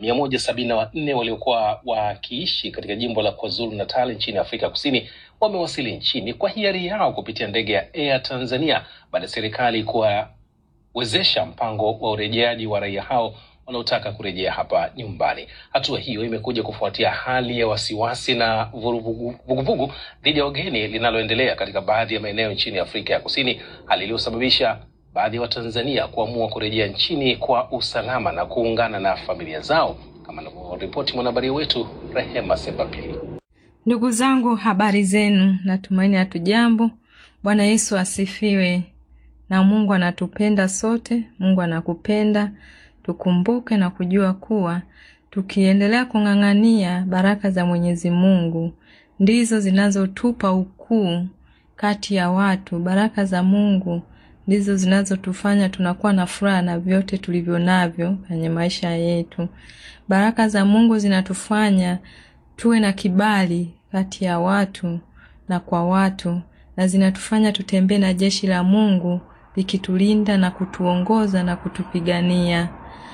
mia moja sabini na wanne waliokuwa wakiishi katika jimbo la KwaZulu Natal nchini Afrika Kusini wamewasili nchini kwa hiari yao kupitia ndege ya Air Tanzania baada ya serikali kuwawezesha mpango wa urejeaji wa raia hao wanaotaka kurejea hapa nyumbani. Hatua hiyo imekuja kufuatia hali ya wasiwasi na vuguvugu dhidi ya wageni linaloendelea katika baadhi ya maeneo nchini Afrika ya Kusini, hali iliyosababisha baadhi ya Watanzania kuamua kurejea nchini kwa usalama na kuungana na familia zao, kama anavyoripoti mwanahabari wetu Rehema Sebapili. Ndugu zangu, habari zenu? Natumaini hatujambo. Bwana Yesu asifiwe. Na Mungu anatupenda sote, Mungu anakupenda. Tukumbuke na kujua kuwa tukiendelea kung'ang'ania baraka za Mwenyezi Mungu ndizo zinazotupa ukuu kati ya watu. Baraka za Mungu ndizo zinazotufanya tunakuwa na furaha na vyote tulivyo navyo kwenye maisha yetu. Baraka za Mungu zinatufanya tuwe na kibali kati ya watu na kwa watu, na zinatufanya tutembee na jeshi la Mungu likitulinda na kutuongoza na kutupigania.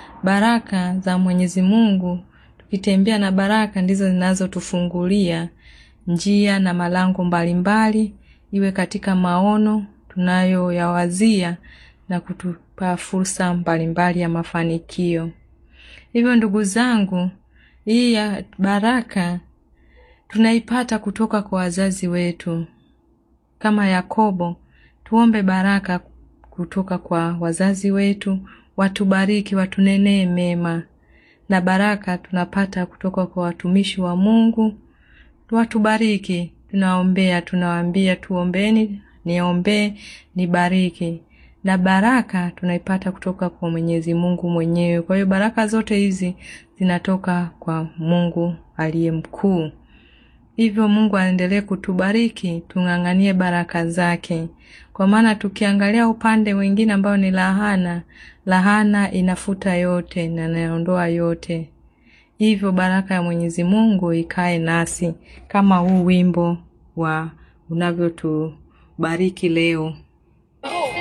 Baraka za Mwenyezi Mungu, tukitembea na baraka ndizo zinazotufungulia njia na malango mbalimbali, iwe katika maono tunayoyawazia na kutupa fursa mbalimbali ya mafanikio. Hivyo ndugu zangu, hii ya baraka tunaipata kutoka kwa wazazi wetu. Kama Yakobo, tuombe baraka kutoka kwa wazazi wetu, watubariki, watunenee mema, na baraka tunapata kutoka kwa watumishi wa Mungu, watubariki. Tunaombea, tunawaambia tuombeni, niombee, nibariki, na baraka tunaipata kutoka kwa Mwenyezi Mungu mwenyewe. Kwa hiyo baraka zote hizi zinatoka kwa Mungu aliye mkuu. Hivyo Mungu aendelee kutubariki, tung'ang'anie baraka zake, kwa maana tukiangalia upande mwingine ambao ni lahana, lahana inafuta yote na inaondoa yote. Hivyo baraka ya Mwenyezi Mungu ikae nasi kama huu wimbo wa unavyotubariki leo.